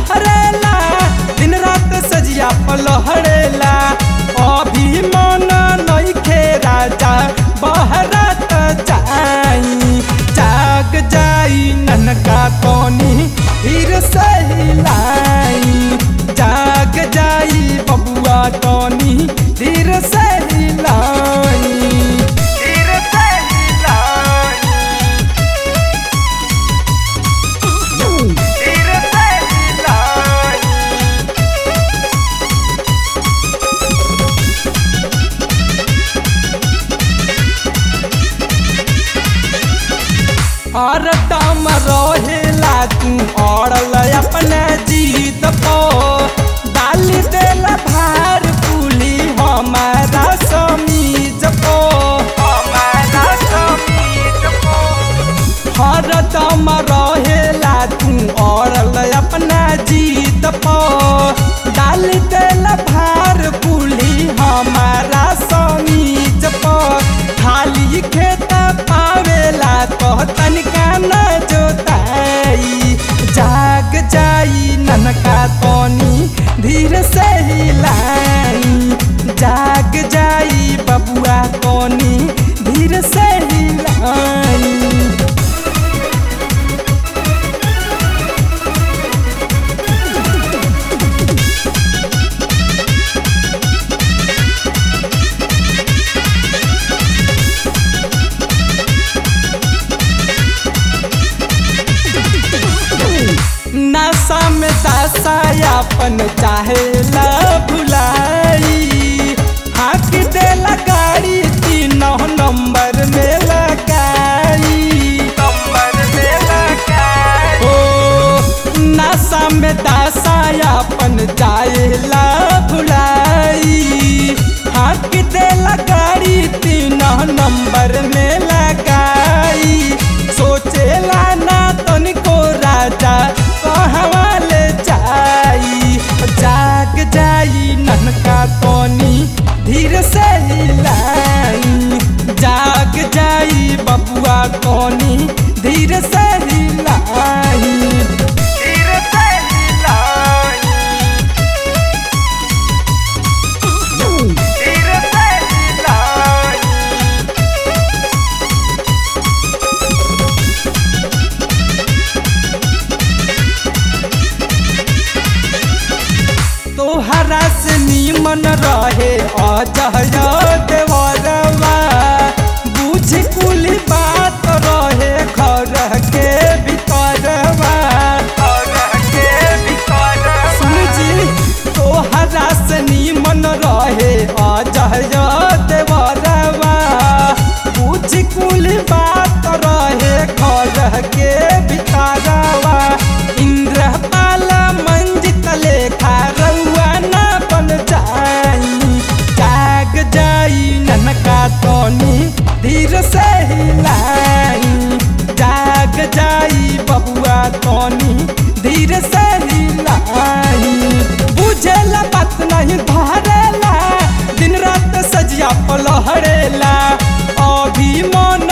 कहरेला दिन रात सजिया पलहरेला अभी मन नइखे राजा बहरत जाई जाग जाई ननका तोनी फिर सहिलाई जाग जाई बबुआ तोनी धीर सहिलाई धीर सहिलाई धीर सहिलाई और दम रहेला तू औड़ल अपने जीत पो डाली देल भार पुली हमारा समीज पो हमारा समीज पो हर दम रहेला तू औड़ल अपना जीत पो डाल देल भार पुली हमारा समीज पो खाली खेत पावेला तो तनिका न जोताई जाग जाई ननका तोनी धीर से हिलाई जाग जाई बबुआ तोनी धीर से हिलाई नशा में दसायापन चाहेला भुलाई हाथ देला गाड़ी तीनों नंबर में लगाई नंबर में लगाई ओ नशा में दसायापन चाहेला भुलाई हाथ देला गाड़ी तीनों नंबर में लगाई सोचेला ना तनिको राजा कहवा ले जाई जाग जाई ननका तोनी धीर से हिलाई जाग जाई बबुआ तोनी धीर से हिलाई धीर से हिलाई धीर से हिलाई तोहरा से नीमन रहे अजय देवरवा बुझ कुल बात रहे घर के भीतरवा सुन जी तोहरा से नीमन रहे अजय देवरवा बुझ कुल बात रहे घर के भीतरवा इंद्रपाल मंजित लेखा रउआ ना बन जाई जाग जाई ननका तोनी धीर से हिलाई जाग जाई बबुआ तोनी धीर से हिलाई बुझेला बात नहीं धरेला दिन रात सजिया पलहरेला अभी मन